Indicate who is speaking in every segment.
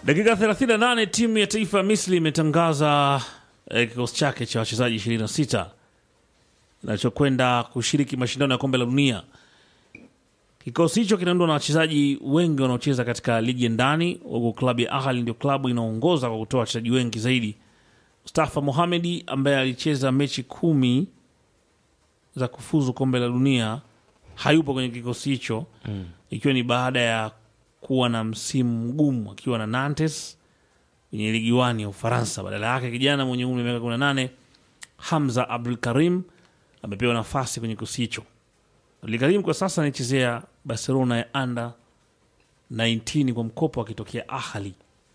Speaker 1: Dakika 38 timu ya taifa ya Misri imetangaza eh, kikosi chake cha wachezaji 26 kinachokwenda kushiriki mashindano ya kombe la dunia. Kikosi hicho kinaundwa na wachezaji wengi wanaocheza katika ligi ya ndani, huku klabu ya Ahli ndio klabu inaongoza kwa kutoa wachezaji wengi zaidi. Mustafa Mohamedi ambaye alicheza mechi kumi za kufuzu kombe la dunia hayupo kwenye kikosi hicho ikiwa ni baada ya kuwa na msimu mgumu akiwa na Nantes kwenye ligi wani ya Ufaransa. Badala yake kijana mwenye umri wa miaka 18 Hamza Abdul Karim amepewa nafasi kwenye kikosi hicho. Abdul Karim kwa sasa anaichezea Barcelona ya under 19 kwa mkopo akitokea Ahli.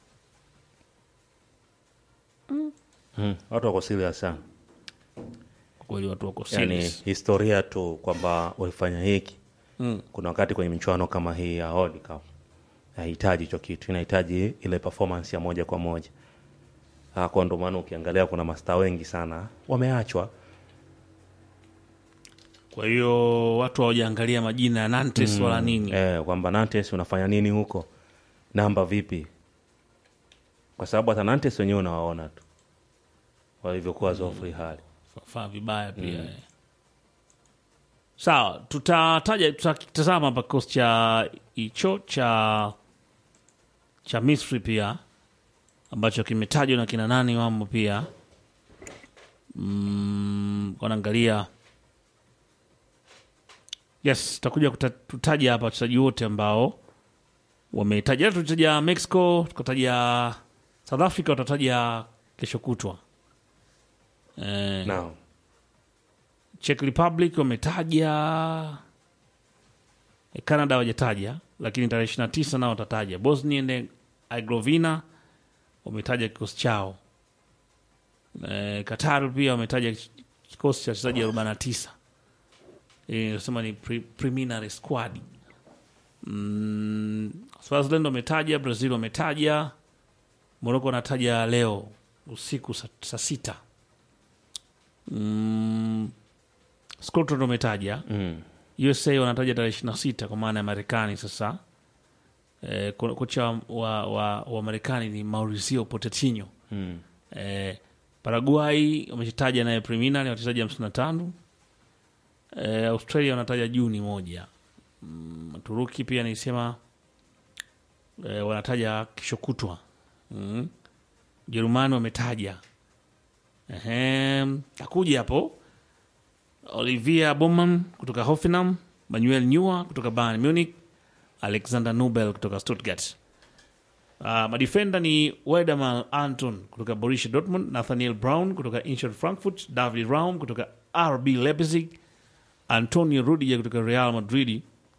Speaker 2: Mm, watu wako serious sana,
Speaker 1: Kwa kweli watu wako
Speaker 2: yani
Speaker 1: serious.
Speaker 2: historia tu kwamba walifanya hiki
Speaker 1: Mm.
Speaker 2: kuna wakati kwenye michuano kama hii ya World Cup hahitaji hicho kitu, inahitaji ile performance ya moja kwa moja. Ah, Kwa ndo maana ukiangalia kuna mastaa wengi sana wameachwa.
Speaker 1: Kwa hiyo watu hawajaangalia majina ya Nantes wala nini.
Speaker 2: Eh, kwamba Nantes unafanya nini huko, namba vipi? Kwa sababu hata Nantes wenyewe unawaona tu walivyokuwa zofri hali
Speaker 1: faa vibaya pia eh. Sawa, tutataja tutatazama hapa kikosi cha hicho cha cha Misri pia ambacho kimetajwa na kina nani wamo pia mm, wanaangalia yes, tutakuja kuta- tutaja hapa wachezaji wote ambao wametaja. Tutaja Mexico, tukataja South Africa, watataja kesho kutwa eh,
Speaker 2: Naam.
Speaker 1: Czech Republic wametaja, eh, Canada hawajataja, lakini tarehe 29 nao watataja. Bosnia and Herzegovina wametaja kikosi chao. Eh, Qatar pia wametaja kikosi cha wachezaji 49 Eh, nasema ni pre preliminary squad. Mm, Swaziland wametaja, Brazil wametaja, Morocco wanataja leo usiku saa saa sita. Mm, Scotland wametaja
Speaker 2: Mm.
Speaker 1: USA wanataja tarehe ishirini na sita kwa maana ya Marekani. Sasa eh, ko- kocha wa, wa, wa Marekani ni Mauricio Pochettino.
Speaker 2: Mm.
Speaker 1: Eh, Paraguay wametaja naye preliminary wachezaji hamsini na tano. Eh, Australia wanataja Juni moja. Mm, Turuki pia nisema eh, wanataja kesho kutwa. Mm. Jerumani wametaja Ehem, takuja hapo Olivia Bowman kutoka Hoffenheim, Manuel Neuer kutoka Bayern Munich, Alexander Nobel kutoka Stuttgart. Uh, madefenda ni Weidemar Anton kutoka Borussia Dortmund, Nathaniel Brown kutoka Eintracht Frankfurt, David Raum kutoka RB Leipzig, Antonio Rudiger kutoka Real Madrid,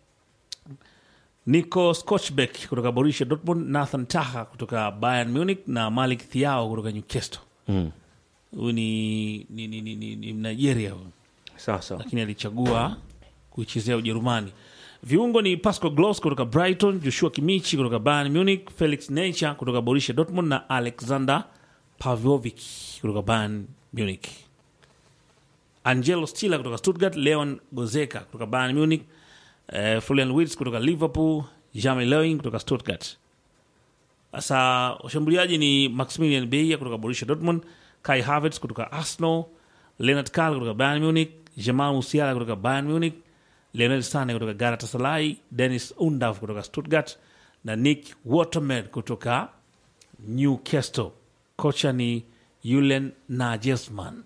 Speaker 1: Nico Scotchbeck kutoka Borussia Dortmund, Nathan Taha kutoka Bayern Munich na Malik Thiao kutoka Newcastle.
Speaker 2: Mm.
Speaker 1: Huyu ni, ni, ni, ni, ni, ni Nigeria huyu
Speaker 2: Sasa
Speaker 1: lakini alichagua kuichezea Ujerumani. Viungo ni Pascal Gross kutoka Brighton, Joshua Kimichi kutoka Bayern Munich, Felix Necha kutoka Borussia Dortmund na Alexander Pavlovic kutoka Bayern Munich. Angelo Stiller kutoka Stuttgart, Leon Gozeka kutoka Bayern Munich, eh, Florian Wirtz kutoka Liverpool, Jamie Lewin kutoka Stuttgart. Sasa washambuliaji ni Maximilian Beia kutoka Borussia Dortmund, Kai Havertz kutoka Arsenal, Leonard Karl kutoka Bayern Munich, Jamal Musiala kutoka Bayern Munich, Lionel Sane kutoka Galatasaray, Dennis Undav kutoka Stuttgart na Nick Waterman kutoka Newcastle. Kocha ni Julian Nagelsmann.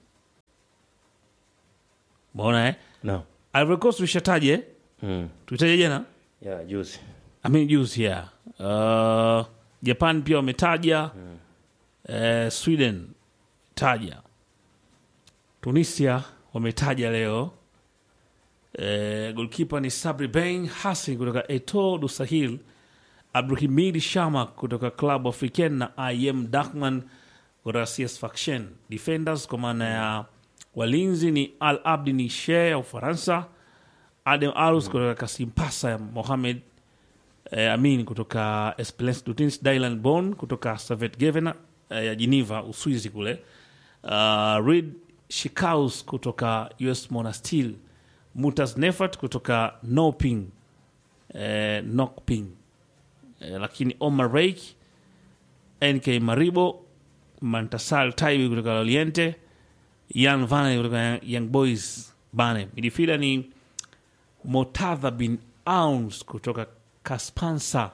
Speaker 1: Mbona eh?
Speaker 2: no.
Speaker 1: Ivory Coast tuishataje?
Speaker 2: mm.
Speaker 1: Tuitaje jana?
Speaker 2: yeah, juzi
Speaker 1: I mean juzi ya uh, Japan pia wametaja eh, Sweden taja, Tunisia wametaja leo eh, golkipa ni Sabri Bain Hassan kutoka Eto du Sahil, Abdulhamid Shamak kutoka Club Africain na Im Dakman kutoka CS Faction. Defenders kwa maana ya walinzi ni Al Abdi Nishe ya Ufaransa, Adem Arus kutoka Kasimpasa ya Mohamed eh, Amin kutoka Esperance Dutins, Dylan Bon kutoka Savet Gevena eh, ya Geneva Uswizi kule, uh, Reed Shikaus kutoka US Monastir, Mutas Nefat kutoka Noping eh, Nokping eh, lakini Omar Reik NK Maribo, Mantasal Taibi kutoka Loriente, Yan Vane kutoka Young Boys Bane. Midfielder ni Motadha bin Auns kutoka Kaspansa,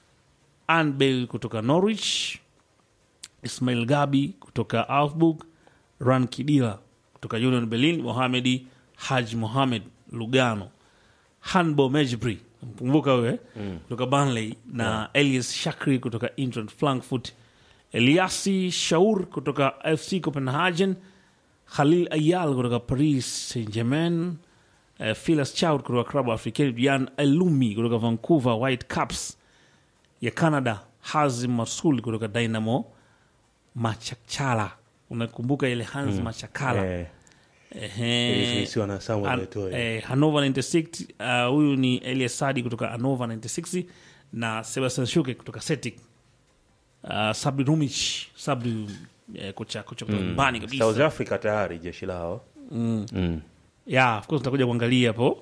Speaker 1: Anbel kutoka Norwich, Ismail Gabi kutoka Augsburg, Ran Kidila kutoka Union Berlin, Mohamedi Haj Mohamed Lugano, Hanbo Mejbri mkumbuka huyo eh? kutoka Burnley na Elias Shakri kutoka Eintracht Frankfurt, Eliasi Shaur kutoka FC Copenhagen, Khalil Ayal kutoka Paris Saint Germain, uh, Philas Choud kutoka Club Africain, Jan Elumi kutoka Vancouver Whitecaps ya Canada, Hazim Masul kutoka Dynamo Machachala. Unakumbuka ile Hans Machakala
Speaker 2: Eh,
Speaker 1: Ehe.
Speaker 2: isiwa na Samuel
Speaker 1: An-
Speaker 2: Eto'o.
Speaker 1: eh, Hannover 96 uh, huyu ni Elias Sadi kutoka Hannover 96 na Sebastian Shuke kutoka Celtic. Uh, Sabri Rumic Sabri eh, kocha kocha kutoka nyumbani kabisa.
Speaker 2: South Africa tayari jeshi lao mm.
Speaker 1: Yeah, of course tutakuja kuangalia hapo.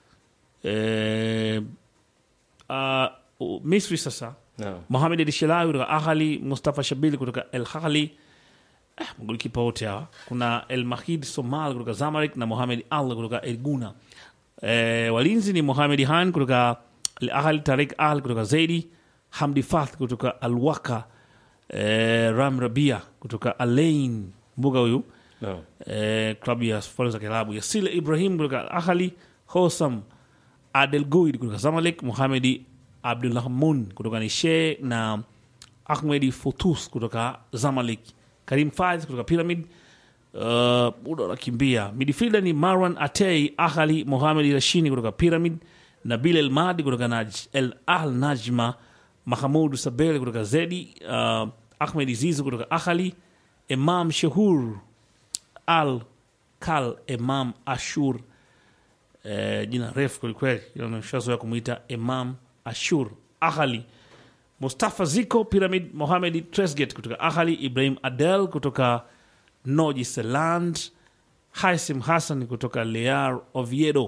Speaker 1: Eh, uh, u- Misri sasa
Speaker 2: no.
Speaker 1: Mohamed El Shelawi kutoka Ahli, Mustafa Shabili kutoka El Ahli. Eh, magolikipa wote hawa. Kuna El Mahid Somal kutoka Zamalek na Mohamed Al kutoka El Guna. Eh, walinzi ni Mohamed Han kutoka Al Ahli, Tarik Al kutoka Zaidi, Hamdi Fath kutoka Al Waka, eh, Ram Rabia kutoka Alain mbuga huyu
Speaker 2: No.
Speaker 1: eh, klabu ya Falme za Kiarabu, Yasile Ibrahim kutoka Al Ahli, Hosam Adel Guid kutoka Zamalek, Mohamedi Abdulrahmun kutoka Nishe na Ahmedi Futus kutoka Zamalek, Karim Faiz kutoka Pyramid. Uh, muda unakimbia. Midfielder ni Marwan Atei Ahali, Mohamed Rashini kutoka Pyramid, Nabil El Madi kutoka Naj, El Al Najma, Mahamud Sabel kutoka Zedi, uh, Ahmed Zizu kutoka Ahali, Imam Shahur Al Kal Imam Ashur eh, jina refu kwelikweli, nashazoea kumwita Imam Ashur Ahali, Mustafa Ziko Pyramid, Mohamed Tresget kutoka Ahali, Ibrahim Adel kutoka Noji Seland, Haisim Hassan kutoka Lear Oviedo,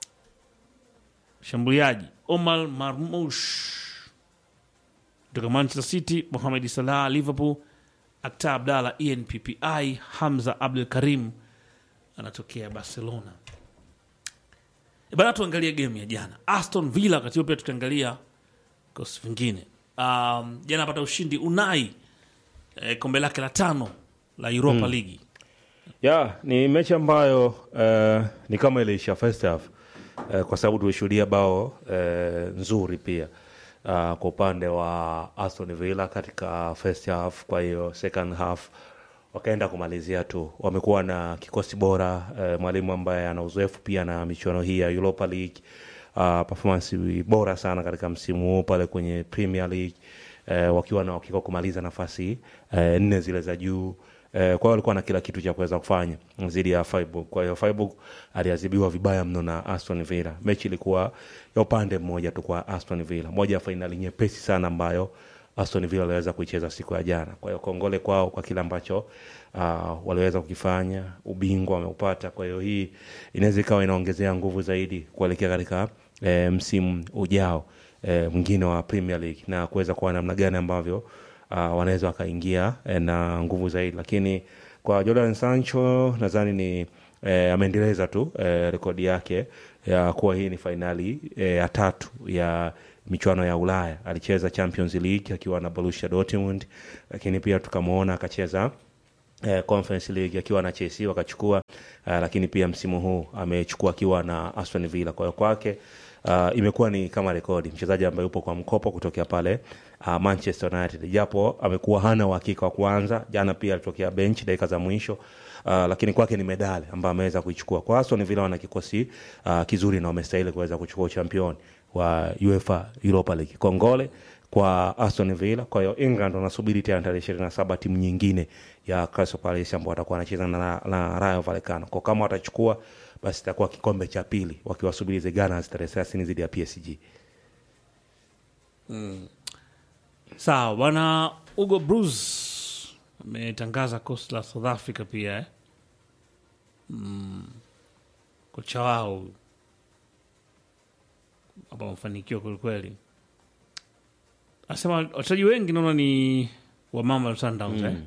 Speaker 1: shambuliaji Omar Marmush kutoka Manchester City, Mohamed Salah Liverpool, Akta Abdallah ENPPI, Hamza Abdul Karim anatokea Barcelona. E bana, tuangalie game ya jana Aston Villa, wakati huo pia tukiangalia vikosi vingine. Um, jana apata ushindi Unai eh, kombe lake la tano la Europa League.
Speaker 2: ya ni mechi ambayo eh, ni kama iliisha first half eh, kwa sababu tulishuhudia bao eh, nzuri pia uh, kwa upande wa Aston Villa katika first half. Kwa hiyo second half wakaenda kumalizia tu, wamekuwa na kikosi bora eh, mwalimu ambaye ana uzoefu pia na michuano hii ya Europa League uh, performance bora sana katika msimu huu pale kwenye Premier League eh, wakiwa na uhakika wa kumaliza nafasi eh, nne zile za juu eh, kwa hiyo walikuwa na kila kitu cha kuweza kufanya dhidi ya Freiburg. Kwa hiyo Freiburg aliadhibiwa vibaya mno na Aston Villa. Mechi ilikuwa ya upande mmoja tu kwa Aston Villa, moja ya fainali nyepesi sana ambayo Aston Villa waliweza kuicheza siku ya jana. Kwa hiyo kongole kwao kwa kile ambacho uh, waliweza kukifanya, ubingwa wameupata. Kwa hiyo hii inaweza ikawa inaongezea nguvu zaidi kuelekea katika eh, msimu ujao eh, mwingine wa Premier League na kuweza kuwa namna gani ambavyo uh, wanaweza wakaingia eh, na nguvu zaidi, lakini kwa Jordan Sancho nadhani ni eh, ameendeleza tu eh, rekodi yake ya kuwa hii ni fainali eh, ya tatu ya michuano ya Ulaya. Alicheza Champions League akiwa na Borussia Dortmund, lakini pia tukamwona akacheza eh, Conference League akiwa na Chelsea wakachukua, eh, lakini pia msimu huu amechukua akiwa na Aston Villa. Kwa hiyo kwake uh, imekuwa ni kama rekodi, mchezaji ambaye yupo kwa mkopo kutokea pale uh, Manchester United, japo amekuwa hana uhakika wa kuanza. Jana pia alitokea bench dakika za mwisho uh, lakini kwake ni medali ambayo ameweza kuichukua. Kwa Aston Villa wana kikosi uh, kizuri na wamestahili kuweza kuchukua uchampion wa UEFA Europa League. Kongole kwa Aston Villa. Kwa hiyo England wanasubiri tena tarehe ishirini na saba timu nyingine ya Crystal Palace ambao watakuwa wanacheza na, na Rayo Vallecano. Kwa kama watachukua basi itakuwa kikombe cha pili wakiwasubiri the Gunners tarehe thelathini dhidi ya PSG.
Speaker 1: Sawa bwana. Hugo Bruce ametangaza kosi la South Africa pia eh? mm. kocha wao hapa wamefanikiwa kwelikweli. Anasema wachezaji wengi naona ni wa mama Sundowns eh?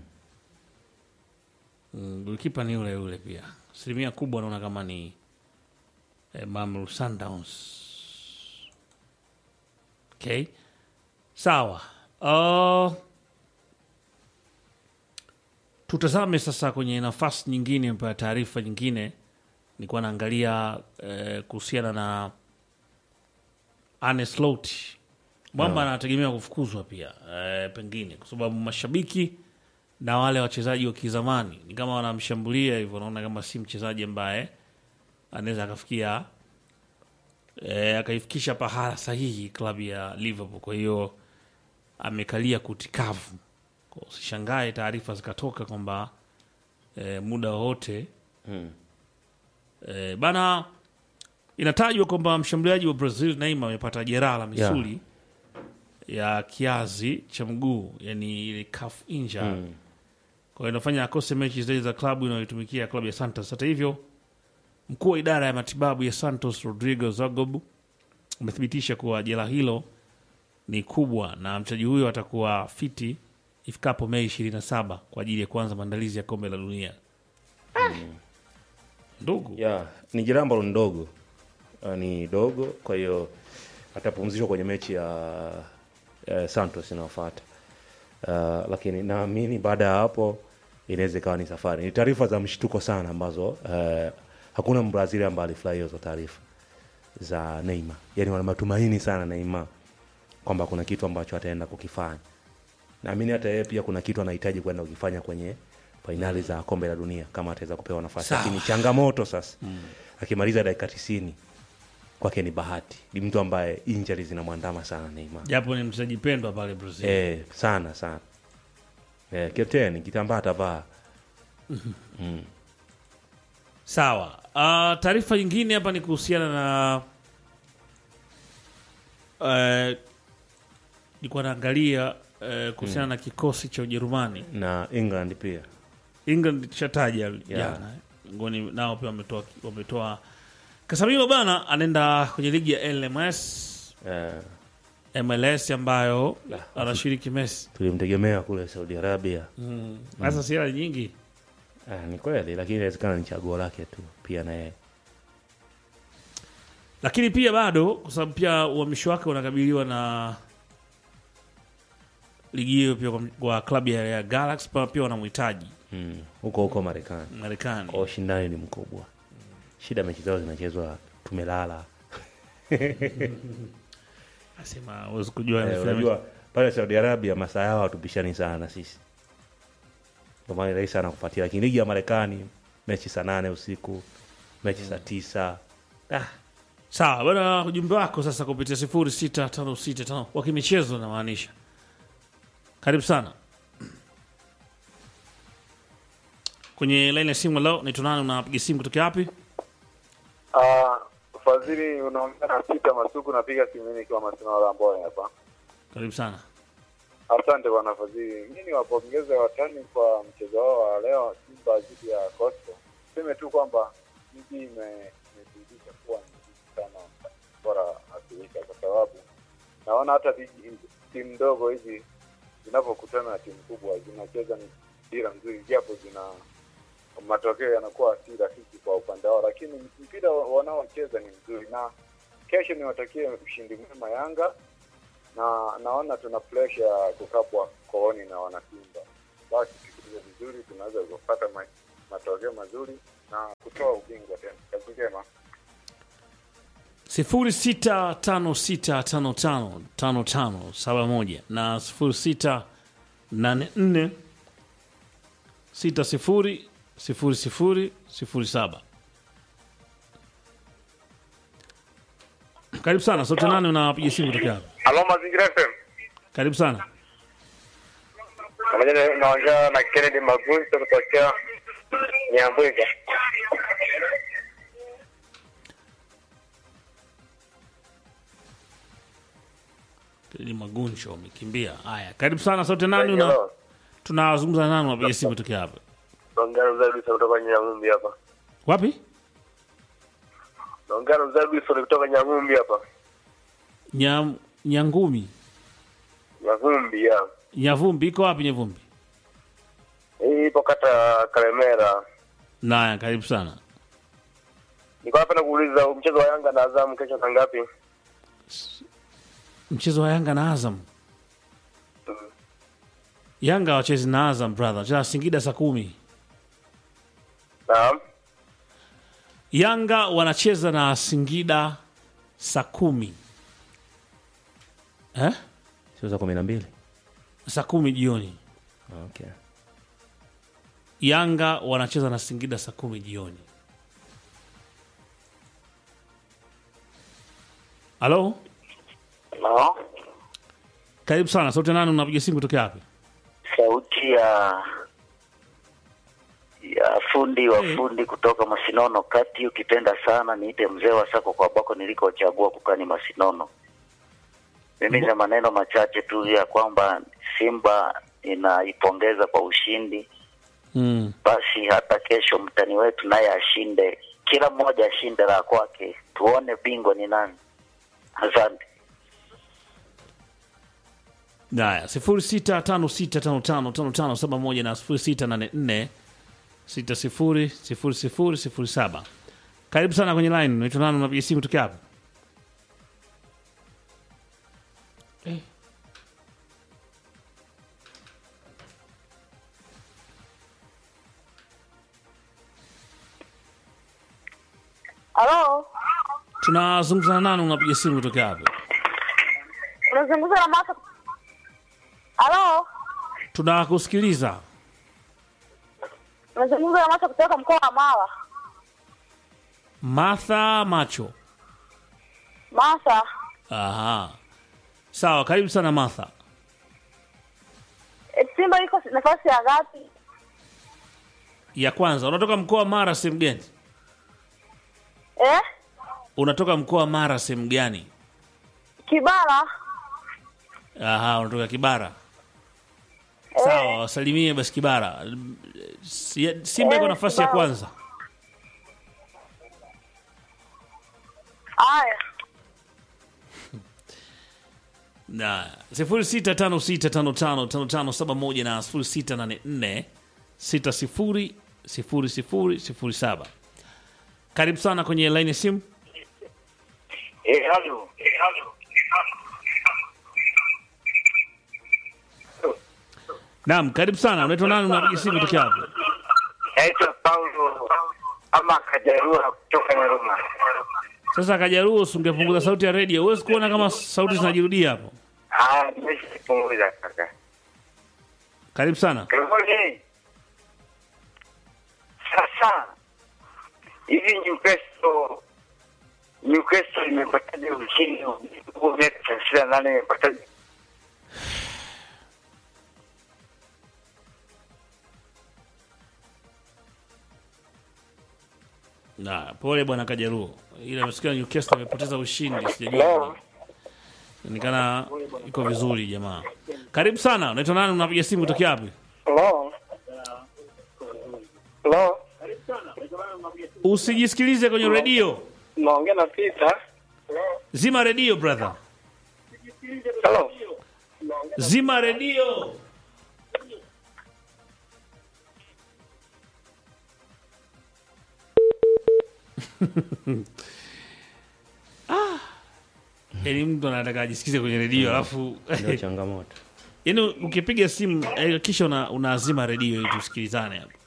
Speaker 1: Mm, golikipa ni yule yule pia. Asilimia kubwa naona kama ni eh, Mamelodi Sundowns. Okay, sawa. Uh, tutazame sasa kwenye nafasi nyingine pa taarifa nyingine. Nilikuwa naangalia eh, kuhusiana na Arne Slot mwamba anategemea kufukuzwa pia eh, pengine kwa sababu mashabiki na wale wachezaji wa kizamani ni kama wanamshambulia hivyo, naona kama si mchezaji ambaye anaweza akafikia eh, akaifikisha pahala sahihi klabu ya Liverpool. Kwa hiyo amekalia kutikavu, Kwa usishangae taarifa zikatoka kwamba eh, muda wowote eh, bana inatajwa kwamba mshambuliaji wa Brazil Neymar amepata jeraha la misuli ya kiazi cha mguu, yani ile calf injury. Kwa hiyo inafanya akose mechi zile za klabu inayoitumikia klabu ya Santos. Hata hivyo, mkuu wa idara ya matibabu ya Santos Rodrigo Zagob amethibitisha kuwa jeraha hilo ni kubwa na mchezaji huyo atakuwa fiti ifikapo Mei 27 kwa ajili ya kuanza maandalizi ya kombe la dunia. Ndugu
Speaker 2: ya ni jeraha ambalo ni dogo uh, ni dogo kwa hiyo atapumzishwa kwenye mechi ya uh, santos inayofuata uh, lakini naamini baada ya hapo inaweza ikawa ni safari ni taarifa za mshtuko sana ambazo uh, hakuna mbrazili ambaye alifurahia hizo taarifa za neima yani wana matumaini sana neima kwamba kuna kitu ambacho ataenda kukifanya naamini hata yeye pia kuna kitu anahitaji kwenda kukifanya kwenye fainali za kombe la dunia kama ataweza kupewa nafasi
Speaker 1: Sawa.
Speaker 2: lakini changamoto sasa akimaliza dakika tisini kwake ni bahati ni mtu ambaye injari zinamwandama sana Neymar
Speaker 1: japo ni mchezaji pendwa pale Brazil.
Speaker 2: eh, sana sana eh, kapteni kitambaa atavaa
Speaker 1: Sawa. Uh, taarifa nyingine hapa ni kuhusiana na uh, nilikuwa naangalia uh, kuhusiana na kikosi cha Ujerumani.
Speaker 2: na England pia
Speaker 1: England tushataja jana eh. ngoni nao pia wametoa wametoa Casemiro bana anaenda kwenye ligi ya LMS
Speaker 2: eh,
Speaker 1: MLS ambayo
Speaker 2: La.
Speaker 1: anashiriki Messi.
Speaker 2: tulimtegemea kule Saudi Arabia
Speaker 1: Sasa si hela nyingi.
Speaker 2: eh, ni kweli lakini inawezekana ni chaguo lake tu pia na yeye
Speaker 1: Lakini pia bado kwa sababu pia uhamisho wake unakabiliwa na ligi hiyo pia kwa, kwa klabu ya, ya Galaxy pa- pia wanamhitaji
Speaker 2: Mm, huko huko Marekani
Speaker 1: Marekani.
Speaker 2: kwa ushindani ni mkubwa shida mechi zao zinachezwa tumelala
Speaker 1: Asema huwezi kujua
Speaker 2: Eh,
Speaker 1: NFL
Speaker 2: unajua pale Saudi Arabia masaa yao hatupishani sana na sisi, ndio maana ni rahisi sana kufuatia. Lakini ligi ya Marekani mechi saa nane usiku, mechi saa tisa ah,
Speaker 1: Sawa bana, ujumbe wako sasa kupitia sifuri sita tano sita tano wa kimichezo namaanisha. Karibu sana kwenye laini ya simu leo. Naitwa nani? Unapiga simu kutoka wapi?
Speaker 3: Ah, Fadhili, unaongea na Peter Masuku, napiga simu mimi nikiwa Masinaola Amboni hapa.
Speaker 1: Karibu sana.
Speaker 3: Asante bwana Fadhili, mimi niwapongeze watani kwa mchezo wao wa leo, Simba dhidi ya Coastal. Seme tu kwamba ligi ime- imethibitisha kuwa ni ligi sana bora Afrika, kwa sababu naona hata ligi- timu ndogo hizi zinapokutana na timu kubwa zinacheza mpira mzuri, japo zina matokeo yanakuwa si rafiki kwa upande wao, lakini mpira wa- wanaocheza ni mzuri, na kesho niwatakie ushindi mwema Yanga, na naona tuna presha ya kukapwa kooni na wanasimba. Basi tukicheza vizuri, tunaweza kupata ma, matokeo mazuri na kutoa ubingwa tena. Kazi njema.
Speaker 1: sifuri sita tano sita tano tano tano tano saba moja na sifuri sita nane nne sita sifuri sifuri sifuri sifuri saba. Karibu sana sote nane, unapiga simu kutoka hapa.
Speaker 3: Halo, Mazingira FM.
Speaker 1: Karibu sana.
Speaker 3: Pamoja naongea na Kennedy Magunzo kutokea Nyambwiga.
Speaker 1: Ni maguncho umekimbia. Haya, karibu sana sote nane, una tunazungumza na nani, unapiga simu kutoka hapa.
Speaker 3: Naongea na Mzee Wilson kutoka Nyang'umbi hapa.
Speaker 1: Wapi?
Speaker 3: Naongea na Mzee Wilson kutoka Nyang'umbi hapa.
Speaker 1: Nyam, Nyangumi.
Speaker 3: Mavumbi ya
Speaker 1: Nyavumbi iko wapi Nyavumbi?
Speaker 3: hii ipo kata Kalemera.
Speaker 1: Naya, karibu sana.
Speaker 3: Niko hapa na kuuliza mchezo wa Yanga na Azam kesho saa ngapi?
Speaker 1: Mchezo wa Yanga na Azam. Yanga wachezi na Azam brother, wacheza Singida saa kumi.
Speaker 3: Naam.
Speaker 1: Yanga wanacheza na Singida saa kumi eh?
Speaker 2: sio za kumi na mbili
Speaker 1: saa kumi jioni.
Speaker 2: okay.
Speaker 1: Yanga wanacheza na Singida saa kumi jioni. Halo,
Speaker 4: No,
Speaker 1: karibu sana. Sauti ya nani? Unapiga simu kutoka wapi?
Speaker 4: sauti ya ya fundi wa
Speaker 1: Eh.
Speaker 4: fundi kutoka Masinono kati. Ukipenda sana niite mzee wa sako kwa bako nilikochagua kukani Masinono. Mimi na maneno machache tu ya kwamba Simba inaipongeza kwa ushindi,
Speaker 1: Mm.
Speaker 4: basi hata kesho mtani wetu naye ashinde, kila mmoja ashinde la kwake, tuone bingwa ni nani. Asante.
Speaker 1: Haya, sifuri sita tano sita tano tano tano tano saba moja na sifuri sita nane nne sita sifuri sifuri sifuri sifuri saba. Karibu sana kwenye line. Unaitwa nani? Unapiga simu kutoka wapi? Eh.
Speaker 5: Halo,
Speaker 1: Tunazungumza na nani? Unapiga simu kutoka wapi?
Speaker 5: unazungumza na Martha. Halo,
Speaker 1: Tunakusikiliza.
Speaker 5: unazungumza na Martha kutoka mkoa wa Mara.
Speaker 1: Martha Macho.
Speaker 5: Martha,
Speaker 1: Aha. Sawa, karibu sana Martha.
Speaker 5: e, Simba iko nafasi ya ngapi?
Speaker 1: Ya kwanza, unatoka mkoa wa Mara sehemu gani?
Speaker 5: Eh?
Speaker 1: Unatoka mkoa wa Mara sehemu gani?
Speaker 5: Kibara.
Speaker 1: Aha, unatoka Kibara. Sawa, wasalimie basi Kibara. Si- Simba iko
Speaker 5: Eh,
Speaker 1: nafasi ya
Speaker 5: Kibara.
Speaker 1: kwanza.
Speaker 5: Haya.
Speaker 1: Na sifuri sita tano sita tano tano tano tano saba moja na sifuri sita nane nne sita sifuri sifuri sifuri sifuri saba. Karibu sana kwenye laini ya simu.
Speaker 4: Eh, halo.
Speaker 1: Naam, karibu sana. Unaitwa nani? Unapiga simu kutoka wapi?
Speaker 4: Naitwa Paulo ama Kajarua kutoka Nyaruma.
Speaker 1: Sasa Kajaruo, usingepunguza sauti ya redio. Huwezi kuona kama sauti zinajirudia hapo.
Speaker 4: Ah, nimeshapunguza kaka.
Speaker 1: Karibu sana.
Speaker 4: Karibuni. Sasa hivi Newcastle Newcastle imepataje ushindi huu miaka thelathini na nane imepataje?
Speaker 1: Na pole bwana Kajaruo, ila amesikia Newcastle amepoteza ushindi, sijajua nikana iko vizuri jamaa. Karibu sana. Unaitwa nani? Unapiga simu kutoka wapi?
Speaker 3: Hello. Hello.
Speaker 1: Usijisikilize kwenye redio,
Speaker 3: Naongea na Peter.
Speaker 1: zima redio brother,
Speaker 3: Hello.
Speaker 1: zima redio. ah. Yani mtu anataka ajisikize kwenye redio alafu
Speaker 2: ndio changamoto
Speaker 1: yani ukipiga simu eh, kisha una, unazima redio ili tusikilizane hapa